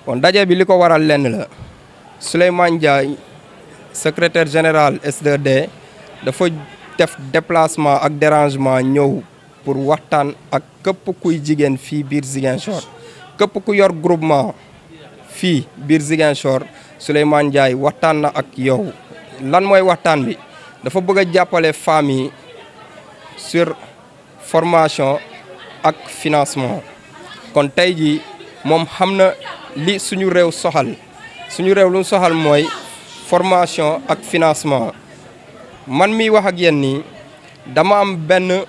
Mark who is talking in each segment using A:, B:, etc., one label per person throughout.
A: kon daje bi li ko waral lenn la Souleymane Ndiaye secrétaire général S2D dafa def déplacement ak dérangement ñëw pour waxtaan ak képp kuy jigéen fii biir Ziguinchor képp ku yor groupement fii biir Ziguinchor Souleymane Ndiaye waxtaan na ak yow lan mooy waxtaan bi dafa bëgg a jàppale femmes yi sur formation ak financement kon tey jii moom xam na li suñu réew soxal suñu réew lu mu soxal mooy formation ak financement man miy wax ak yéen nii dama am benn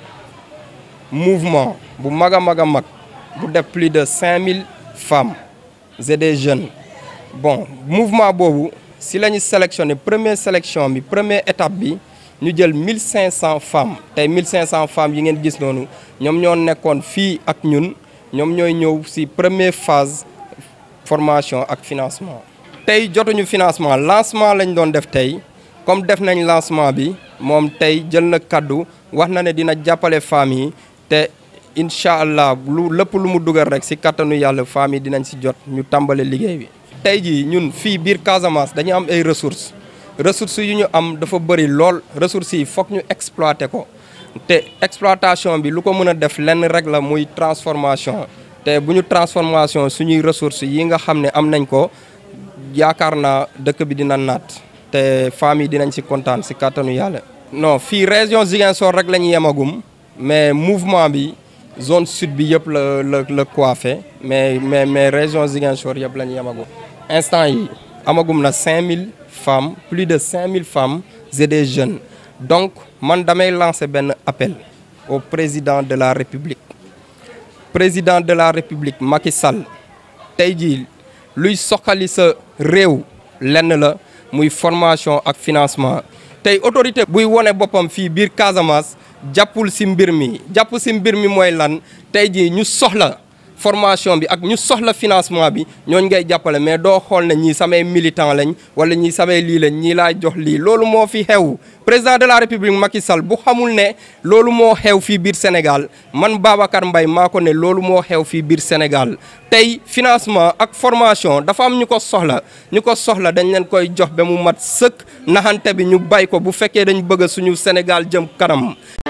A: mouvement bu mag a mag a mag bu def plus de 5000 femmes et des jeunes bon mouvement boobu si la ñu sélectionné première sélection bi première étape bi ñu jël 1500 femmes tey 1500 femmes yi ngeen gis noonu ñoom ñoo nekkoon fii ak ñun ñoom ñooy ñëw si première phase formation ak financement. tey jotuñu financement lancement lañ doon def tey comme def nañ lancement bi moom tey jël na kaddu wax na ne dina jàppale femmes yi te incha allah lu lépp lu mu dugal rek si kattanu yàlla femmes yi dinañ si jot ñu tàmbale liggéey bi. tey jii ñun fii biir Casamance dañu am ay ressources ressources yu ñu am dafa bëri lool ressources yi foog ñu exploiter ko te exploitation bi lu ko mën a def lenn rek la muy transformation te bu ñu transformation suñuy ressources yi nga xam ne am nañ ko yaakaar naa dëkk bi dina naat te femmes yi dinañ si kontaan si kàttanu yàlla. non fii région Ziguinchor rek la ñu yemagum mais mouvement bi zone sud bi yëpp la la la coiffé mais mais mais région Ziguinchor yëpp la ñu yemagum. instant yi amagum na 5000 femmes plus de 5000 femmes et des jeunes donc man damay lancer benn appel au président de la république président de la république Macky Sall tey jii luy soxali sa réew lenn la muy formation ak financement tey autorité buy wone boppam fii biir Casamance jàppul si mbir mi jàpp si mbir mi mooy lan tey jii ñu soxla formation bi ak ñu soxla financement bi ñooñ ngay jàppale mais doo xool ne ñii samay militant lañ wala ñii samay lii lañ ñii laa jox lii loolu moo fi xew président de la république Macky Sall bu xamul ne loolu moo xew fii biir Sénégal man Babacar Mbaye maa ko ne loolu moo xew fii biir Sénégal tey financement ak formation dafa am ñu ko soxla ñu ko soxla dañ leen koy jox ba mu mat sëkk naxante bi ñu bay ko bu fekkee dañ bëgg suñu Sénégal jëm kanam